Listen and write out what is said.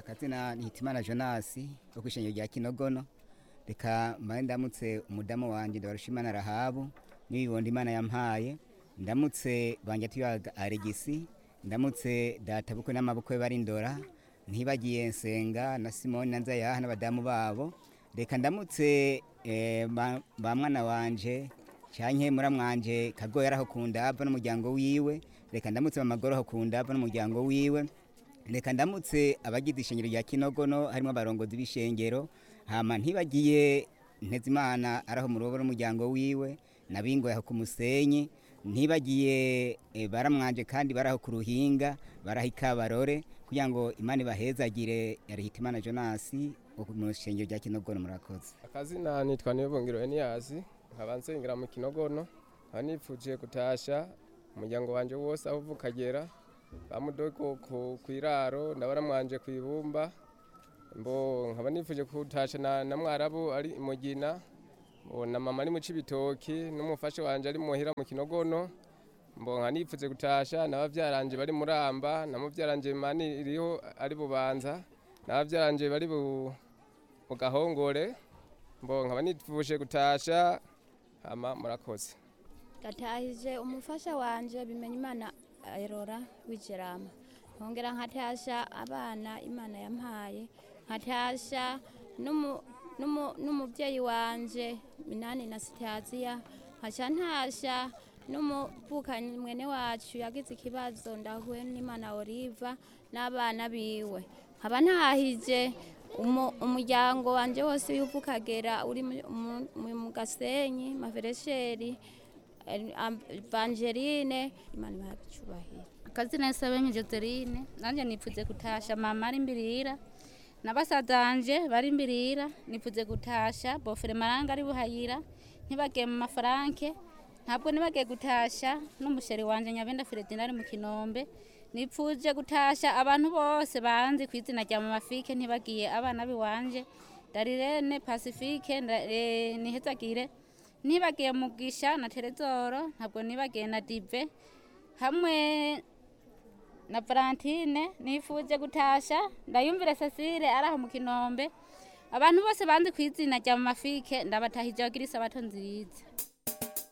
akazina ni hitimana jonasi wo kwishengero rya kinogono reka mbaye ndamutse umudamu wanje ndabarushimana rahabu n'ibibondo imana yampaye ndamutse banje tuyaga aregisi ndamutse data bukwe n'amabukwe bari ndora ntibagiye nsenga na simoni na nzayaha n'abadamu babo reka ndamutse eh, ba ba mwana wanje canke muramwanje kagoya araho kundava n'umuryango wiwe reka ndamutse mamagoro aho kundava n'umuryango wiwe reka ndamutse abagize ishengero rya kinogono harimo abarongozi b'ishengero hama ntibagiye ntezimana araho mu rubo n'umuryango wiwe nabingo yaho ku musenyi ntibagiye eh, baramwanje kandi baraho ku ruhinga baraho ikabarore kugira ngo imana ibahezagire yarihitimana jonasi wo mu ishengero rya kinogono murakoze akazina nitwa nibongero eniyasi nkaba nsengera mu kinogono nkaba nipfuje gutasha umuryango wanje wose aho uva ukagera bamudoko ku kwiraro ndabaramwanje ku ibumba mbo nkaba nipfuje gutasha na, na mwarabu ari imugina mbo na mama ari mu cibitoki n'umufasha wanje ari muhira mu kinogono mbo nkaba nipfuze gutasha n'abavyaranje bari muramba na muvyaranje mani iriho ari bubanza n'abavyaranje bari bu mu gahongore mbo nkaba nipfuje gutasha hama murakoze ndatahije umufasha wanje bimenya imana erora w'ijerama nkongera nkatasha abana imana yampaye nkatasha n'umu- n'umu- n'umubyeyi wanje minani na sitaziya nkaca ntasha n'umuvukanyi mwene wacu yagize ikibazo ndahuye n'imana oliva n'abana biwe nkaba ntahije umu- umuryango wanje wose w'ivukagera uri mu- mu- mu- mu gasenyi maveresheri Evangeline imana ibaha icyubahiro akazina Sabenye Joseline nanje nipfuze gutasha mama ari imbirira nabasazanje bari imbirira nipfuze gutasha bofere maranga ari buhayira ntibagiye mu mafaranke ntabwo nibagiye gutasha n'umusheri wanje nyabenda Fredina ari mu kinombe nipfuje gutasha abantu bose banzi ku izina rya mama Fike ntibagiye abana biwanje Darirene Pacifique nda- eh, nihezagire nibagiye mugisha na Terezoro ntabwo nibagiye na Dive hamwe na Valentine nifuje gutasha ndayumvire Cecile araho mu kinombe abantu bose banzi ku izina rya mama Fike ndabatahije bagira isabato nziza